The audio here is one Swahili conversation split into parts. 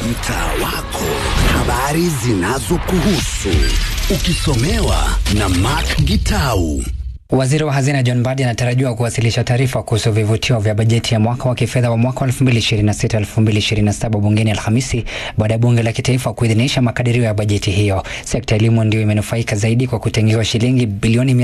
mtaa wako, habari zinazokuhusu ukisomewa na Mark Gitau. Waziri wa hazina John Mbadi anatarajiwa kuwasilisha taarifa kuhusu vivutio vya bajeti ya mwaka wa kifedha wa mwaka 2026-2027 bungeni Alhamisi baada ya bunge la kitaifa kuidhinisha makadirio ya bajeti hiyo. Sekta ya elimu ndio imenufaika zaidi kwa kutengewa shilingi bilioni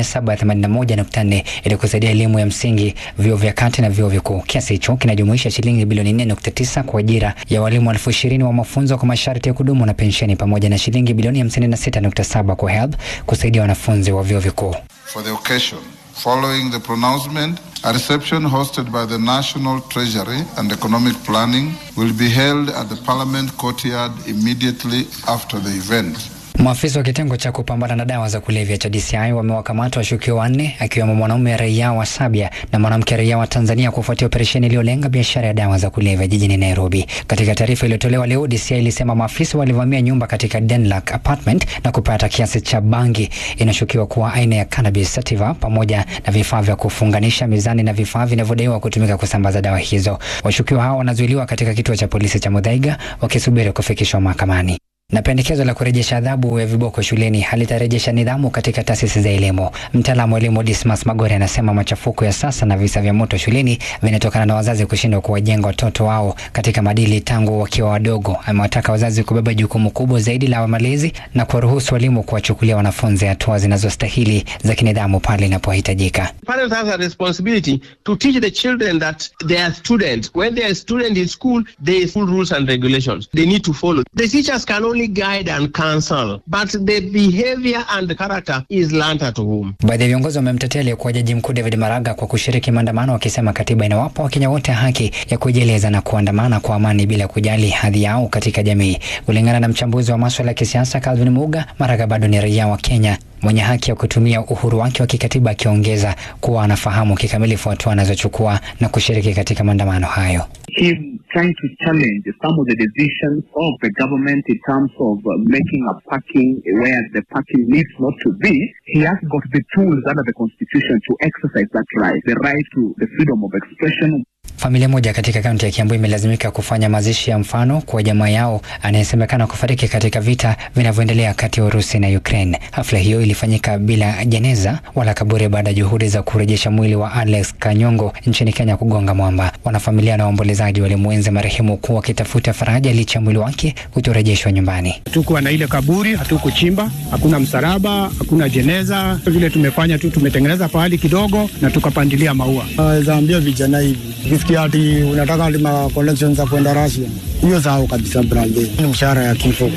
781.4 ili kusaidia elimu ya msingi, vyuo vya kati na vyuo vikuu. Kiasi hicho kinajumuisha shilingi bilioni 4.9 kwa ajira ya walimu elfu ishirini wa mafunzo kwa masharti ya kudumu na pensheni pamoja na shilingi bilioni 56.7 kwa HELB kusaidia wanafunzi wa vyuo vikuu. For the occasion, following the pronouncement, a reception hosted by the National Treasury and Economic Planning will be held at the Parliament courtyard immediately after the event. Maafisa wa kitengo cha kupambana na dawa za kulevya cha DCI wamewakamata washukiwa wanne akiwemo mwanaume raia wa Sabia na mwanamke raia wa Tanzania kufuatia operesheni iliyolenga biashara ya dawa za kulevya jijini Nairobi. Katika taarifa iliyotolewa leo, DCI ilisema maafisa walivamia nyumba katika Denmark apartment na kupata kiasi cha bangi inashukiwa kuwa aina ya cannabis sativa pamoja na vifaa vya kufunganisha mizani na vifaa vinavyodaiwa kutumika kusambaza dawa hizo. Washukiwa hao wanazuiliwa katika kituo cha polisi cha Muthaiga wakisubiri kufikishwa mahakamani na pendekezo la kurejesha adhabu ya viboko shuleni halitarejesha nidhamu katika taasisi za elimu. Mtaalamu wa elimu Dismas Magore anasema machafuko ya sasa na visa vya moto shuleni vinatokana na wazazi kushindwa kuwajenga watoto wao katika maadili tangu wakiwa wadogo. Amewataka wazazi kubeba jukumu kubwa zaidi la malezi na kuwaruhusu walimu kuwachukulia wanafunzi hatua zinazostahili za kinidhamu pale inapohitajika. Parents have a responsibility to teach the children that they are students. When they are student in school, there is full rules and regulations they need to follow. The teachers can only guide and counsel, but the behavior and the character is learnt at home. Baadhi ya viongozi wamemtetea aliyekuwa jaji mkuu David Maraga kwa kushiriki maandamano, wakisema katiba inawapa Wakenya wote haki ya kujieleza na kuandamana kwa amani bila kujali hadhi yao katika jamii. Kulingana na mchambuzi wa maswala ya kisiasa Calvin Muga, Maraga bado ni raia wa Kenya mwenye haki ya kutumia uhuru wake wa kikatiba, akiongeza kuwa anafahamu kikamilifu hatua anazochukua na kushiriki katika maandamano hayo. him trying to challenge some of the decisions of the government in terms of uh, making a parking where the parking needs not to be, he has got the tools under the constitution to exercise that right, the right to the freedom of expression. Familia moja katika kaunti ya Kiambu imelazimika kufanya mazishi ya mfano kwa jamaa yao anayesemekana kufariki katika vita vinavyoendelea kati ya Urusi na Ukraine. Hafla hiyo ilifanyika bila jeneza wala kaburi baada ya juhudi za kurejesha mwili wa Alex Kanyongo nchini Kenya kugonga mwamba. Wanafamilia na waombolezaji walimwenzi marehemu kuwa wakitafuta faraja licha ya mwili wake kutorejeshwa nyumbani. Hatukuwa na ile kaburi, hatukuchimba, hakuna msalaba, hakuna jeneza. Vile tumefanya tu, tumetengeneza pahali kidogo na tukapandilia maua. Naweza ambia vijana hivi, ukisikia ati unataka ati ma connections za kwenda Russia, hiyo sahau kabisa brother, ni mshahara ya kifo.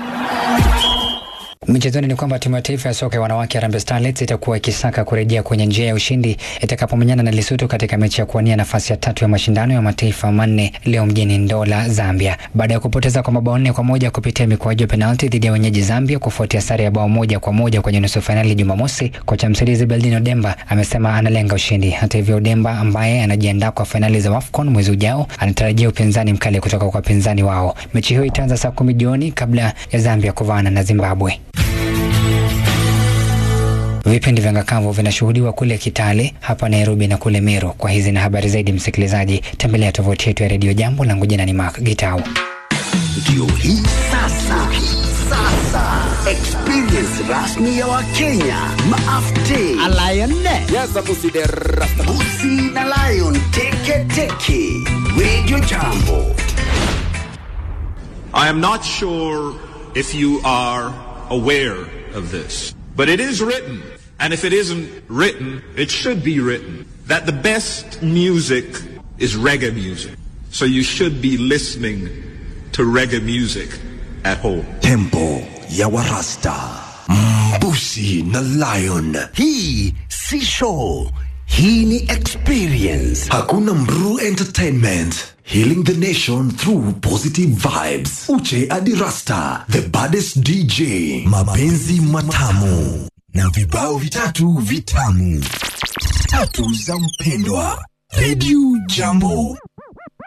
Michezoni ni kwamba timu ya taifa ya soka ya wanawake Harambee Starlets itakuwa ikisaka kurejea kwenye njia ya ushindi itakapomenyana na Lesotho katika mechi ya kuwania nafasi ya tatu ya mashindano ya mataifa manne leo mjini Ndola, Zambia, baada ya kupoteza kwa mabao nne kwa moja kupitia mikwaju ya penalti dhidi ya wenyeji Zambia kufuatia sare ya bao moja kwa moja kwenye nusu fainali Jumamosi. Kocha msaidizi Beldino Demba amesema analenga ushindi. Hata hivyo, Demba ambaye anajiandaa kwa fainali za AFCON mwezi ujao anatarajia upinzani mkali kutoka kwa wapinzani wao. Mechi hiyo itaanza saa kumi jioni kabla ya Zambia kuvaana na Zimbabwe. Vipindi vya ngakavu vinashuhudiwa kule Kitale, hapa Nairobi na kule Meru. Kwa hizi na habari zaidi, msikilizaji, tembelea tovuti yetu ya redio Jambo. Langu jina ni Mark Gitau. Ndio hii sasa, sasa experience rasmi ya Wakenya maafte Busi na Lion teke teke, Radio Jambo. I am not sure if you are aware of this, but it is written, and if it isn't written, it should be written, that the best music is reggae music. So you should be listening to reggae music at home. Tempo ya Warasta, Mbusi na Lion. Hii si show, hii ni experience. Hakuna Mru Entertainment. Healing the nation through positive vibes. Uche Adirasta, the baddest DJ. Mapenzi matamu na vibao vitatu vitamu. Tatu za mpendwa. Radio Jambo.